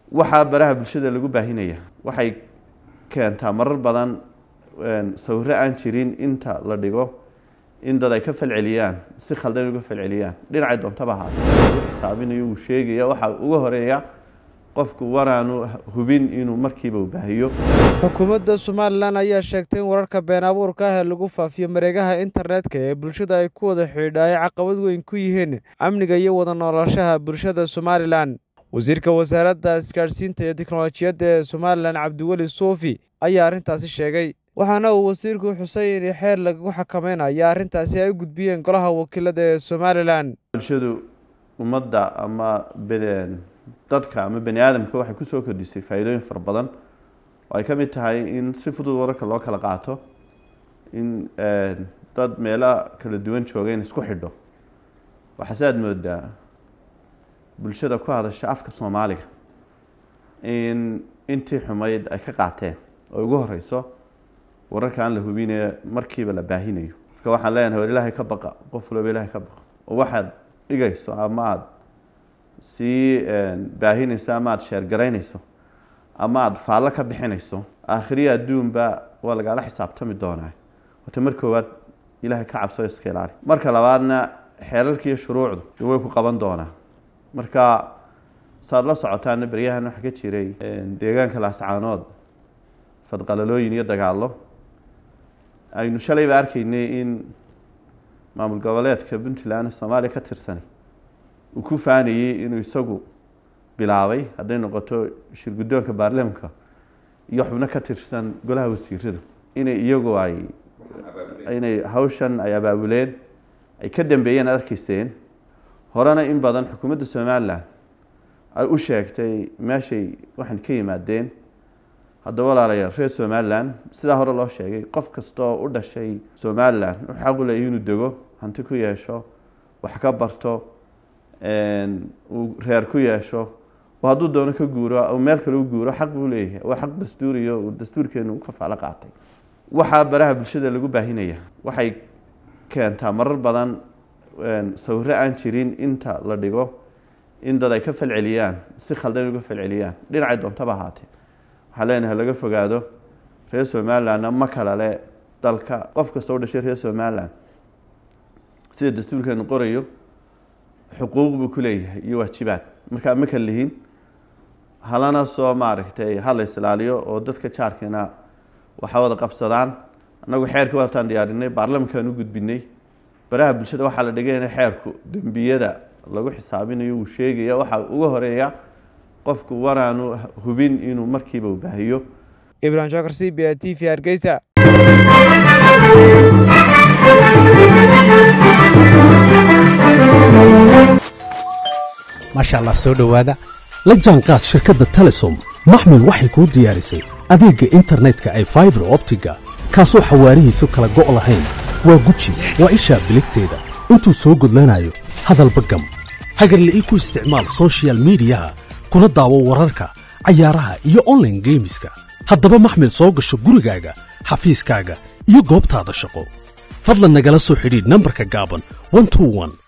waxaa baraha bulshada lagu baahinaya waxay keentaa marar badan sawiro aan jirin inta la dhigo in dad ay ka falceliyaan si khaldan uga falceliyaan dhinacay doontaba ahaatee xisaabinayo uu sheegaya waxaa uga horeeya qofku waraanu hubin inuu markiiba u baahiyo xukuumadda somalilan ayaa sheegtay in wararka been abuurka ah ee lagu faafiyo mareegaha internetka ee bulshada ay ku wada xidhiidha ay caqabad weyn ku yihiin amniga iyo wada noolashaha bulshada somalilan wasiirka wasaaradda isgaadhsiinta iyo teknolojiyadda ee somalilan cabdiweli suufi ayaa arrintaasi sheegay waxaana uu wasiirku xusay in xeer lagagu xakameynaya arrintaasi ay u gudbiyeen golaha wakiilada ee somalilan bulshadu ummadda ama dadka ama bani aadamka waxay kusoo kordhisay faa'iidooyin fara badan oo ay ka mid tahay in si fudud wararka loo kala qaato in dad meelo kala duwan jooga in isku xidho waxaase aada moodaa bulshada ku hadasha afka soomaaliga in intii xumayd ay ka qaateen oo ugu horeyso wararka aan la hubinee markiiba la baahinayo marka waxaan leenahay war ilaahay ka baqa qof walba ilaahay ka baqa oo waxaad dhigayso ama aada sii baahinayso ama aada sheergaraynayso ama aada faallo ka bixinayso aakhiriya adduunba waa lagaala xisaabtami doonaa wata mar koowaad ilaahay ka cabso iska ilaali marka labaadna xeerarka iyo shuruucdu way ku qaban doonaa marka saad la socotaana beryahan waxaa ka jiray deegaanka laascaanood fadqalalooyin iyo dagaallo aynu shalayba arkaynay in maamul goboleedka puntland soomaaliya ka tirsanay uu ku faanayey inuu isagu bilaabay hadday noqoto shir guddoonka baarlamanka iyo xubno ka tirsan golaha wasiiradu inay iyagu ay inay hawshan ay abaabuleen ay ka dambeeyeen ad arkaysteen horena in badan xukuumadda somalilan ay u sheegtay meeshay waxaan ka yimaadeen haddaba walaalayaal reer somalilan sidaa hore loo sheegay qof kastaoo u dhashay somalilan wuxuu xaq u leeyahy inuu dego hanti ku yeesho wax ka barto uu reer ku yeesho oo hadduu doono ka guuro u meel kale u guuro xaq buu leeyahay waa xaq dastuuriyo uu dastuurkeenu u kafaalo qaatay waxaa baraha bulshada lagu baahinaya waxay keentaa marar badan sawiro aan jirin inta la dhigo in dad ay ka falceliyaan si khaldan uga falceliyaan dhinacay doontaba ahaatee waxaan leenahay laga fogaado reer somalilandna ma kala le dalka qof kasta u dhashay reer somaliland sida dastuurkeenu qorayo xuquuq buu ku leeyahay iyo waajibaad markaa ma kala lihin halana soo maaragtay hala islaaliyo oo dadka jaarkiina waxa wada qabsadaan annagu xeerka waataan diyaarinay baarlamankaan u gudbinay baraha bulshada waxaa la dhigay in xeerku dembiyada lagu xisaabinayo uu sheegaya waxaa uga horeeya qofku waraanu hubin inuu markiiba u baahiyo ibrahim shakar c b a t v hargeysa maasha allah soo dhowaada la jaanqaad shirkadda telesom maxmil waxay kuu diyaarisay adeegga internetka ay faibar optiga kaasoo xawaarihiisu kala go' lahayn waa guji waa ishaa biligteeda intuu soo gudlanayo hadalba gam hagarle ii ku isticmaal sochial midiyaha kuna daawo wararka cayaaraha iyo onlaine geemiska haddaba maxmil soo gasho gurigaaga xafiiskaaga iyo goobtaada shaqo fadlan nagala soo xidhiidh nambarka gaaban